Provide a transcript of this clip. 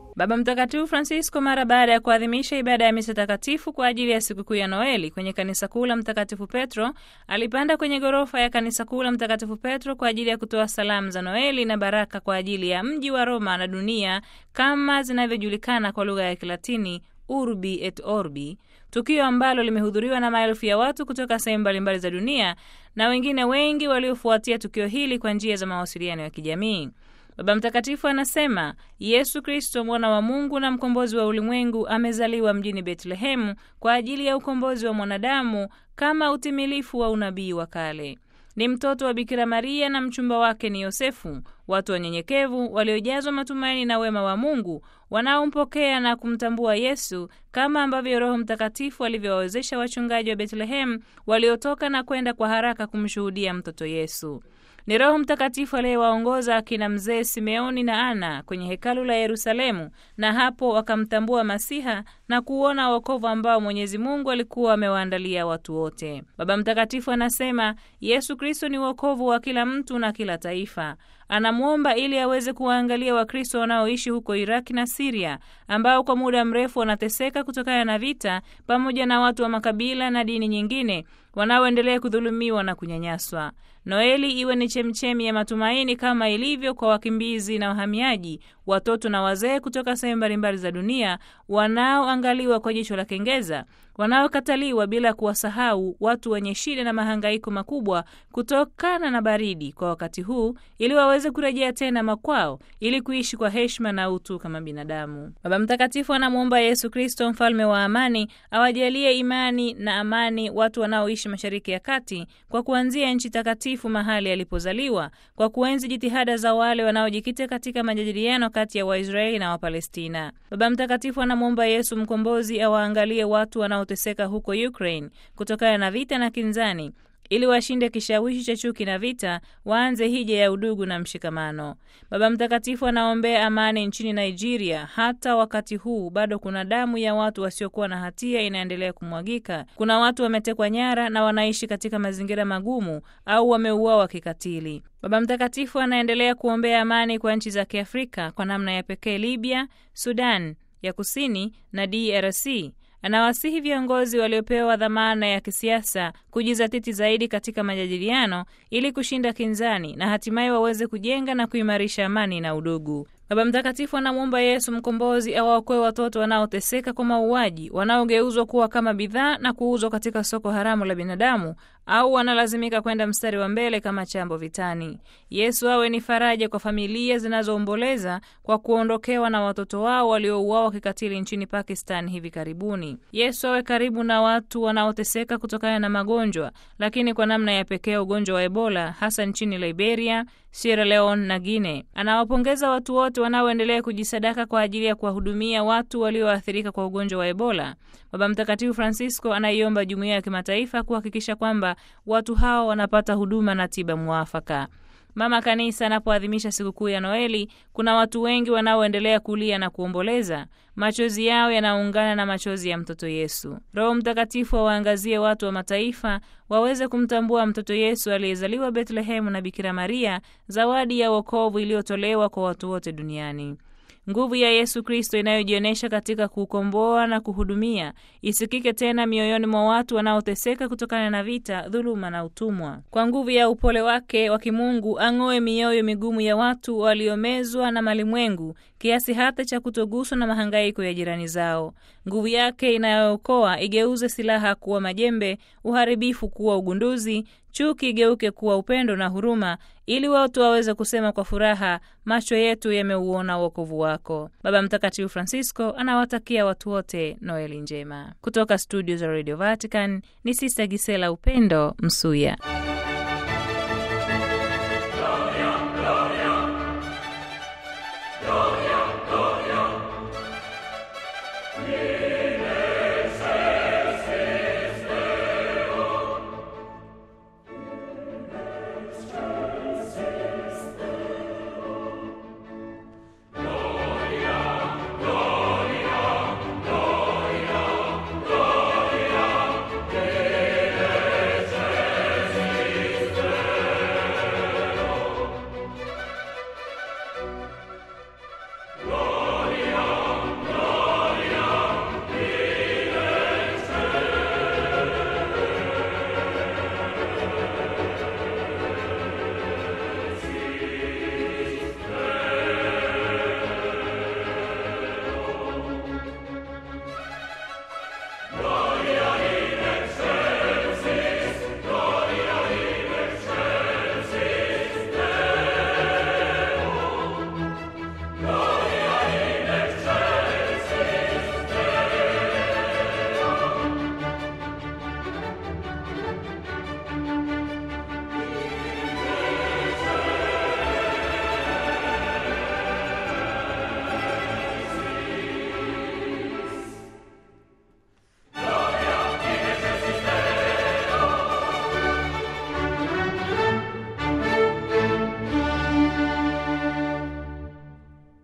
Baba Mtakatifu Francisco mara baada ya kuadhimisha ibada ya misa takatifu kwa ajili ya sikukuu ya Noeli kwenye kanisa kuu la Mtakatifu Petro alipanda kwenye ghorofa ya kanisa kuu la Mtakatifu Petro kwa ajili ya kutoa salamu za Noeli na baraka kwa ajili ya mji wa Roma na dunia kama zinavyojulikana kwa lugha ya Kilatini Urbi et Orbi, tukio ambalo limehudhuriwa na maelfu ya watu kutoka sehemu mbalimbali za dunia na wengine wengi waliofuatia tukio hili kwa njia za mawasiliano ya kijamii. Baba Mtakatifu anasema Yesu Kristo mwana wa Mungu na mkombozi wa ulimwengu amezaliwa mjini Betlehemu kwa ajili ya ukombozi wa mwanadamu kama utimilifu wa unabii wa kale. Ni mtoto wa Bikira Maria na mchumba wake ni Yosefu, watu wanyenyekevu waliojazwa matumaini na wema wa Mungu wanaompokea na kumtambua Yesu kama ambavyo Roho Mtakatifu alivyowawezesha wachungaji wa Betlehemu waliotoka na kwenda kwa haraka kumshuhudia mtoto Yesu. Ni Roho Mtakatifu aliyewaongoza akina mzee Simeoni na Ana kwenye hekalu la Yerusalemu, na hapo wakamtambua Masiha na kuona wokovu ambao Mwenyezi Mungu alikuwa amewaandalia watu wote. Baba Mtakatifu anasema Yesu Kristo ni wokovu wa kila mtu na kila taifa. Anamwomba ili aweze kuwaangalia Wakristo wanaoishi huko Iraki na Siria, ambao kwa muda mrefu wanateseka kutokana na vita, pamoja na watu wa makabila na dini nyingine wanaoendelea kudhulumiwa na kunyanyaswa. Noeli iwe ni chemchemi ya matumaini kama ilivyo kwa wakimbizi na wahamiaji, watoto na wazee kutoka sehemu mbalimbali za dunia wanaoangaliwa kwa jicho la kengeza, wanaokataliwa bila kuwasahau watu wenye shida na mahangaiko makubwa kutokana na baridi kwa wakati huu, ili waweze kurejea tena makwao ili kuishi kwa heshima na utu kama binadamu. Baba Mtakatifu anamwomba Yesu Kristo, mfalme wa amani, awajalie imani na amani watu wanaoishi Mashariki ya Kati, kwa kuanzia nchi takatifu mahali alipozaliwa, kwa kuenzi jitihada za wale wanaojikita katika majadiliano kati ya Waisraeli na Wapalestina. Baba Mtakatifu anamwomba Yesu mkombozi awaangalie watu wanaoteseka huko Ukraine kutokana na vita na kinzani ili washinde kishawishi cha chuki na vita, waanze hija ya udugu na mshikamano. Baba Mtakatifu anaombea amani nchini Nigeria. Hata wakati huu bado kuna damu ya watu wasiokuwa na hatia inaendelea kumwagika. Kuna watu wametekwa nyara na wanaishi katika mazingira magumu au wameuawa kikatili. Baba Mtakatifu anaendelea kuombea amani kwa nchi za Kiafrika, kwa namna ya pekee Libya, Sudan ya Kusini na DRC. Anawasihi viongozi waliopewa dhamana ya kisiasa kujizatiti zaidi katika majadiliano ili kushinda kinzani na hatimaye waweze kujenga na kuimarisha amani na udugu. Baba Mtakatifu anamwomba Yesu mkombozi awaokoe watoto wanaoteseka kwa mauaji, wanaogeuzwa kuwa kama bidhaa na kuuzwa katika soko haramu la binadamu, au wanalazimika kwenda mstari wa mbele kama chambo vitani. Yesu awe ni faraja kwa familia zinazoomboleza kwa kuondokewa na watoto wao waliouawa kikatili nchini Pakistan hivi karibuni. Yesu awe karibu na watu wanaoteseka kutokana na magonjwa, lakini kwa namna ya pekee ugonjwa wa Ebola, hasa nchini Liberia, Sierra Leone na Guinea. Anawapongeza watu wote wanaoendelea kujisadaka kwa ajili ya kuwahudumia watu walioathirika kwa ugonjwa wa Ebola. Baba Mtakatifu Francisco anaiomba jumuiya ya kimataifa kuhakikisha kwamba watu hao wanapata huduma na tiba mwafaka. Mama Kanisa anapoadhimisha sikukuu ya Noeli, kuna watu wengi wanaoendelea kulia na kuomboleza. Machozi yao yanaungana na machozi ya mtoto Yesu. Roho Mtakatifu awaangazie watu wa mataifa waweze kumtambua mtoto Yesu aliyezaliwa Betlehemu na Bikira Maria, zawadi ya wokovu iliyotolewa kwa watu wote duniani. Nguvu ya Yesu Kristo inayojionyesha katika kukomboa na kuhudumia isikike tena mioyoni mwa watu wanaoteseka kutokana na vita, dhuluma na utumwa. Kwa nguvu ya upole wake wa kimungu ang'oe mioyo migumu ya watu waliomezwa na malimwengu kiasi hata cha kutoguswa na mahangaiko ya jirani zao. Nguvu yake inayookoa igeuze silaha kuwa majembe, uharibifu kuwa ugunduzi, chuki igeuke kuwa upendo na huruma, ili watu waweze kusema kwa furaha, macho yetu yameuona wokovu wako. Baba Mtakatifu Francisco anawatakia watu wote Noeli njema. Kutoka studio za Radio Vatican ni Sista Gisela Upendo Msuya.